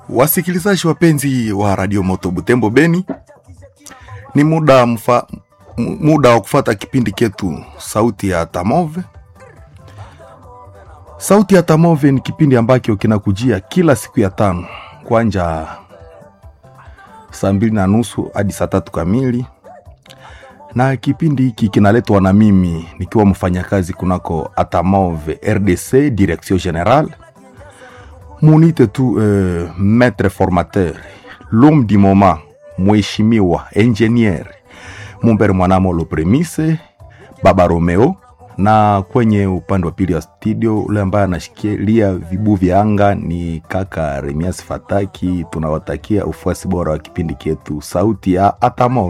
Wasikilizaji wapenzi wa Radio Moto Butembo Beni, ni muda mfa, mu- muda wa kufata kipindi ketu Sauti ya Tamove. Sauti ya Tamove ni kipindi ambacho kinakujia kila siku ya tano kwanja saa mbili na nusu hadi saa tatu kamili, na kipindi hiki kinaletwa na mimi nikiwa mfanyakazi kunako Atamove RDC Direction Generale munite tu euh, maître formateur l'homme du moment mheshimiwa engineer Mumbere Mwanamolo Premise Baba Romeo, na kwenye upande wa pili wa studio ule ambaye anashikilia vibu vya anga ni kaka Remias Fataki. Tunawatakia ufuasi bora wa kipindi chetu Sauti ya Atamo.